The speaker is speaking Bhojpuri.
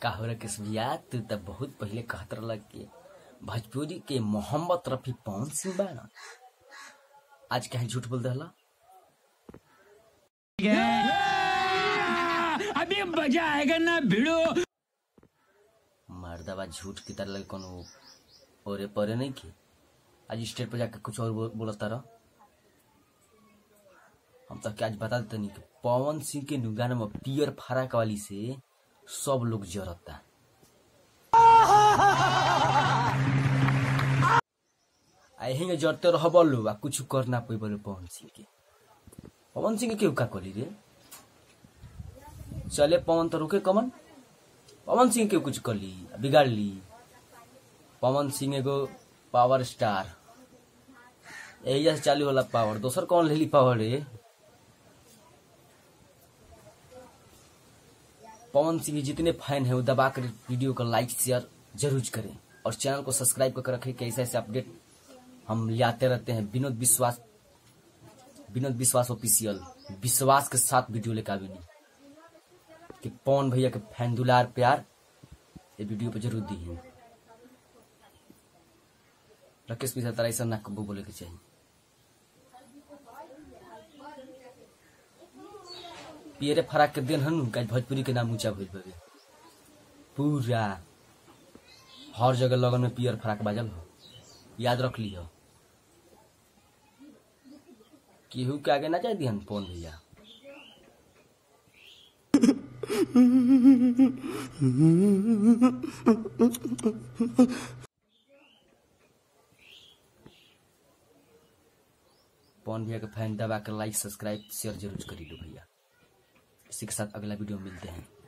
काहुरा के भैया तू तो बहुत पहले कहत रहल कि भोजपुरी के मोहम्मद रफी पवन सिंह बा ना आज कहीं झूठ बोल दहला अभी मजा आएगा ना भिड़ो मर्दबा झूठ की तरह लगे कोनो ओरे परे नहीं की आज स्टेज पर जाके कुछ और बोल- बोलता रह हम तो क्या आज बता देते नहीं कि पवन सिंह के नुगान में पियर फराक वाली से सब लोग जरता अहिंगे जरते रह बोलो आ कुछ करना पई बोले पवन सिंह के पवन सिंह के क्यों का करी रे चले पवन तो रुके कमन पवन सिंह के कुछ कर ली बिगाड़ ली पवन सिंह एगो पावर स्टार एहिजा से चालू होला पावर दोसर कौन ले ली पावर रे पवन सिंह के जितने फैन है वो दबा कर वीडियो को लाइक शेयर जरूर करें और चैनल को सब्सक्राइब करके रखें कि ऐसे ऐसे अपडेट हम लाते रहते हैं विनोद विश्वास विनोद विश्वास ऑफिशियल विश्वास के साथ वीडियो लेकर आवे नहीं कि पवन भैया के फैन दुलार प्यार ये वीडियो पे जरूर दी है राकेश मिश्रा तारा ऐसा ना कबू बोले के चाहिए पियरे फराक के दिन हनु का भोजपुरी के नाम ऊंचा भइल बगे पूरा हर जगह लगन में पियर फराक बाजल हो याद रख लियो केहू के आगे ना जाए दिहन पवन भैया पवन भैया के फैन दबा कर लाइक सब्सक्राइब शेयर जरूर करी लो भैया इसी के साथ अगला वीडियो में मिलते हैं